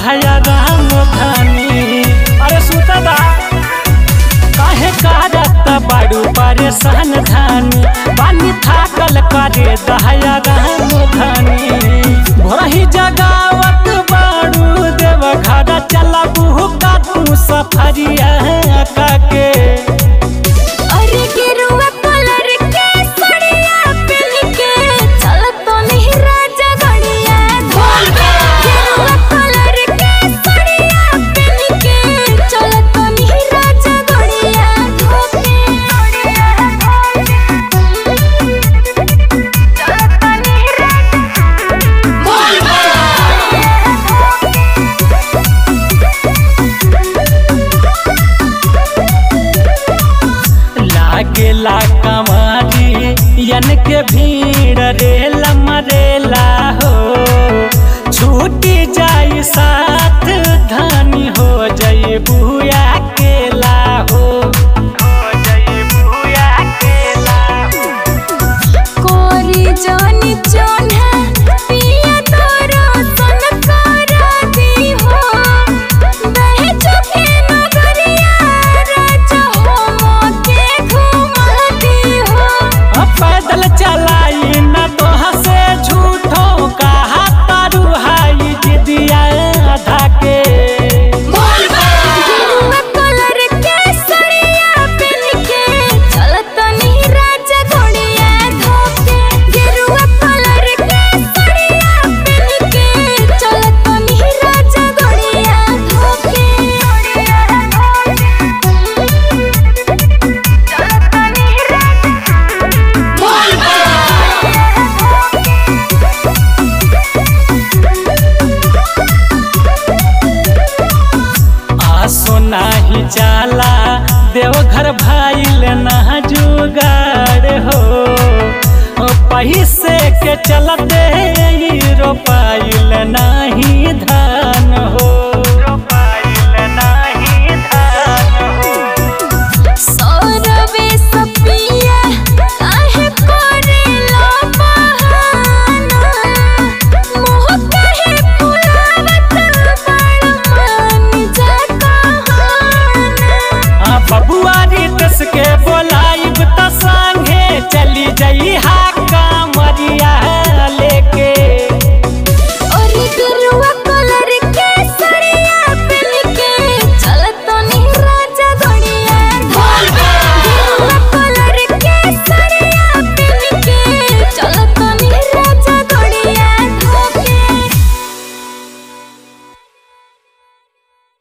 दहया राम धानी अरे सुता दा काहे कारत बाड़ू परेशान धानी पानी थाकल करे दहया राम धानी भोरही जगावत बाड़ू देव घर चला बुहुका तू सफरिया काके अरे गेरुआ कलर के साड़िया पहन के चलत तो नहीं राजा गड़िया धोल के गेरुआ कलर के साड़िया पहन के चलत तो नहीं राजा गड़िया धोल के गड़िया धोल के चलत तो नहीं राजा बोल लागेला कमारी यन के भीड़ रेला मरेला हो छूटी जाई साथ धानी हो जाई बुया केला हो हो जाई बुया केला कोरी जानी जोन्हा पिया तोरो सन करा दी हो बहे चुके नगरिया राजा हो मोके घुमा दी हो अब पैदल चलाई न तो हसे झूठो कहा तारू हाई जिदिया आधा के गेरुआ कलर के साड़िया पहन के चलत नहीं राजा घोड़िया धोके गेरुआ कलर के साड़िया पहन के चलत नहीं राजा घोड़िया धोके घोड़िया धोके चलत नहीं आसो नाही जाला देवघर भाईल ना जुगाड़ हो पैसे के चलते ही रोपाइल नाही धान हो रोपाइल नाही धान हो सौरवे सपिया काहे करेला बहाना मोह काहे फुलावत बड़ मन जा कहाना आ बबुआ रीतस के बोलाइब त संगे चली जई हा